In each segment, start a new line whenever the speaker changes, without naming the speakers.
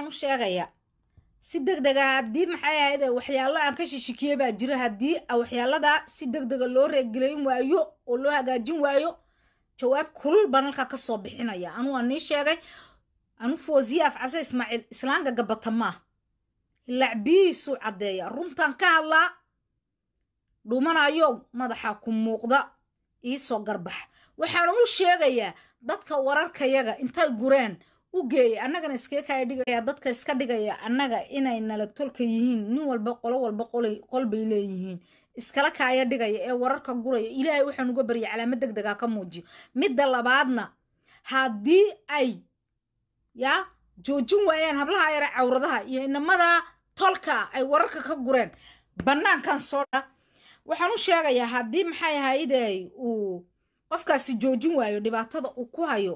waxaan u sheegayaa si deg dega haddii maxay ahayd waxyaalo aan ka shishikiyey baa jira haddii waxyaaladaa si deg dega loo reegelayn waayo oo loo hagaajin waayo jawaab kulul baan halkaa ka soo bixinaya anu waa nii sheegay anu foosiye afcase ismaaciil islaanka gabata maa lacbihiisuu caddeeya runtaan ka hadlaa dhumanayow madaxa ku muuqda iisoo garbax waxaan u sheegayaa dadka wararkayaga intay gureen u geeyay annagana iskaga kaya dhigaya dadka iska dhigaya annaga inay nala tolka yihiin nin walba qolo walba qol bay leeyihiin iskala kaaya dhigaya ee wararka guraya ilaahay waxaan uga baryay calaamad deg dega ka muujiyo midda labaadna haddii ay yaa joojin waayaan hablaha yare cawradaha iyo inamadaa tolka ay wararka ka gureen bannaankan soo dha waxaan u sheegayaa haddii maxay ahayday uu qofkaasi joojin waayo dhibaatada uu ku hayo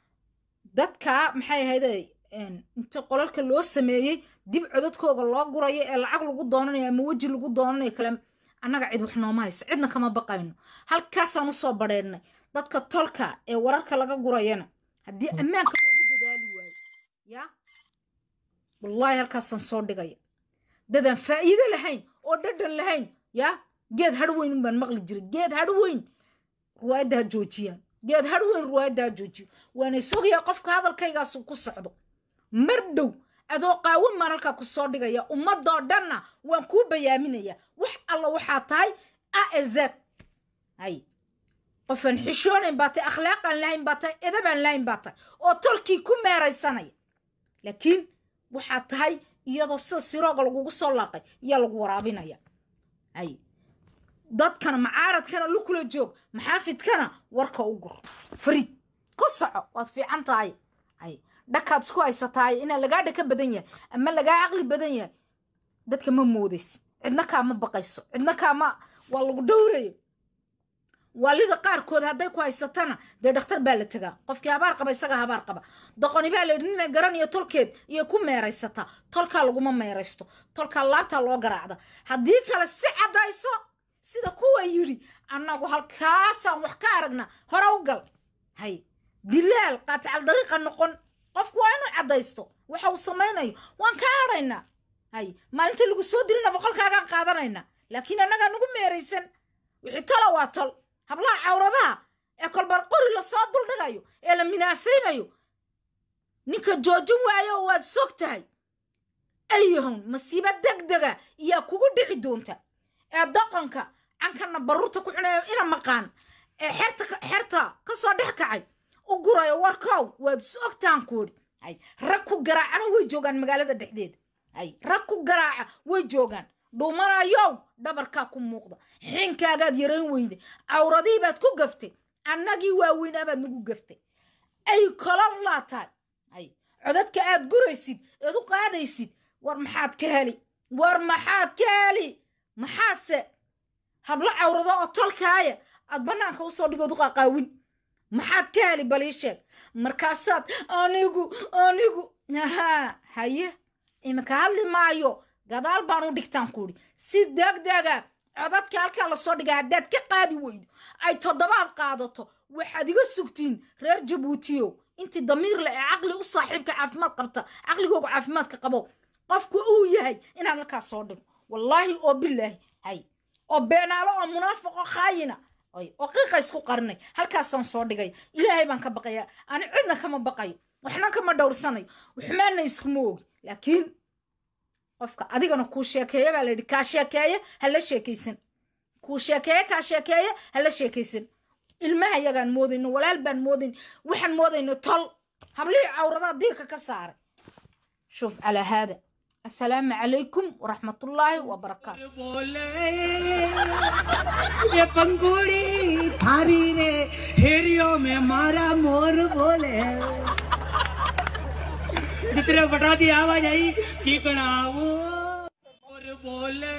dadka maxay ahayday inta qolalka loo sameeyey dib codadkooga loo gurayo ee lacag lagu doonanayo ama weji lagu doonanayo kale annaga cid wax nooma hayso cidna kama baqayno halkaasaan usoo badheernay dadka tolka ee wararka laga gurayana haddii ammaanka loogu dadaali waayo yaa wallaahi halkaasaan soo dhigaya dadaan faa'iido lahayn oo dhadhan lahayn yaa geed hadhweyn unbaan maqli jiray geed hadhweyn ruwaayadda ha joojiyaan geed hadhweyn ruwaayadda ha joojiyo waana sogayaa qofka hadalkaygaasu ku socdo mar dhow adoo qaawan maan halkaa ku soo dhigaya ummadoo dhanna waan kuu bayaaminayaa wax alla waxaa tahay a ezad hay qofaan xishoonayn baa tahay akhlaaqaan lahayn baa tahay edabaan lahayn baa tahay oo tolkii ku meeraysanaya laakiin waxaa tahay iyadoo sida sirooga lagugu soo laaqay iyaa lagu waraabinaya hay dadkana macaaradkana lukula joog maxaafidkana warka u gur fariid ku soco waad fiican tahay hay dhakaad isku haysataay inaa lagaa dhaka badan yahay ama lagaa caqli badan yahay dadka ma moodaysid cidna kaama baqayso cidna kaama waa lagu dhowrayo waalida qaarkood hadday ku haysatana dee dhakhtar baa la tegaa qofkii habaar qaba isaga habaar qaba doqoni baa la yidhi nina garanayo tolkeed iyo ku meeraysataa tolkaa laguma meeraysto tolkaa laabtaa loo garaacda haddii kale si caddayso sida kuwa yidhi annagu halkaasaan wax ka aragna hore u gal hay dilaal qaatical dariiqa noqon qofku waa inuu caddaysto waxa uu samaynayo waan ka hadhaynaa hay maalinta lagu soo dirina boqolkaagaan qaadanaynaa laakiin annagaa nagu meeraysan wixii tola waa tol hablaha cawradaha ee kolbar qori lasoo duldhigayo ee la minaasaynayo ninka joojin waayo waad sog tahay ayahon masiibo deg dega iyaa kugu dhici doonta ee doqonka cankana baruurta ku cunayo ina maqaan ee xerta xerta ka soo dhex kacay u gurayo warkow waad sogtaan kuudhi hay rag ku garaacana way joogaan magaalada dhexdeeda hay rag ku garaaca way joogaan dhumanayow dhabarkaa ku muuqda xiinkaagaad yarayn weyday cawradii baad ku gaftay annagii waaweynaa baad nagu gaftay ay kolon laa tahay hay codadka aad guraysid eed u qaadaysid war maxaad ka heli war maxaad ka heli maxaase hablo cawrado oo tolkaaya aad bannaanka usoo dhigood u qaqaawin maxaad ka heli bal ii sheeg markaasaad anigu anigu haa haye iminka hadli maayo gadaal baan u dhigtaan kuudhi si degdega codadka halkaa lasoo dhiga haddaad ka qaadi weydo ay toddobaad qaadato waxaad iga sugtiin reer jabuutiyo intii damiir leh ee caqli u saaxiibka caafimaad qabta caqligooga caafimaadka qabo qofku uu yahay inaan halkaas soo dhigo wallaahi oo bilaahi hay oo beenaalo oo munaafiqo khaayina oo qiiqa isku qarinay halkaasaan soo dhigay ilaahay baan ka baqaya ani cidna kama baqayo waxna kama dhowrsanayo xumaanna iskuma ogi laakiin qofka adigana kuu sheekeeya baa layidhi kaa sheekeeye hala sheekaysan kuu sheekeeye kaa sheekeeye hala sheekaysan ilmaha yagaan moodayno walaal baan moodayn waxaan moodayno tol hablihii cawradaha diirka ka saaray شوف على هذا السلام عليكم ورحمة الله وبركاته
बोले ये पंगुड़ी थारी रे हेरियो में मारा मोर बोले जितने बटा दी आवाज आई की गणावो और बोले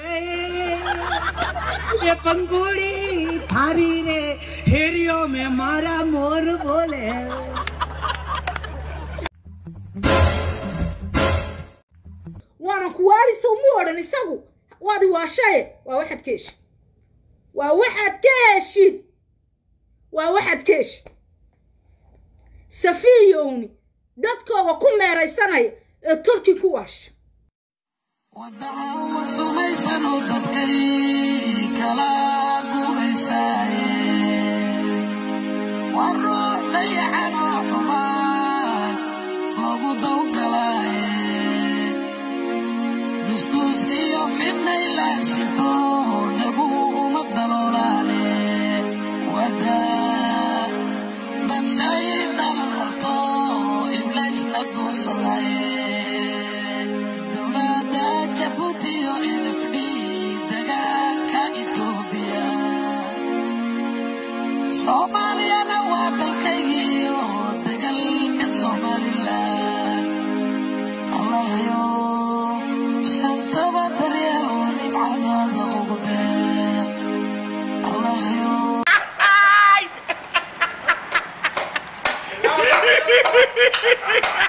ये पंगुड़ी थारी रे हेरियो में मारा मोर बोले
وانا كواليس ومورن isagu waadi waa shaye waa waxaad ka heshid waa waxaad ka heshid waa waxaad ka heshid safiyowni dadkooga ku meeraysanaya ee tolkii ku waasha
waddaca sumaysanoo dadkay kala gumaysaaye waa ruux dayacanoo xumaan lagu dawgalaaye dusduus iyo fidnay laasinto dhaguhu uma daloolaane wadaa badshay dalalqalto iblaysna duursadaye dowladda jabuuti iyo nfd dagaalka etoobiya soomaaliyana waa dalkaygii iyo dagalka somalilan allahayo shantaba daryeelo dhibcadaada ugu deeq allahayo
Ha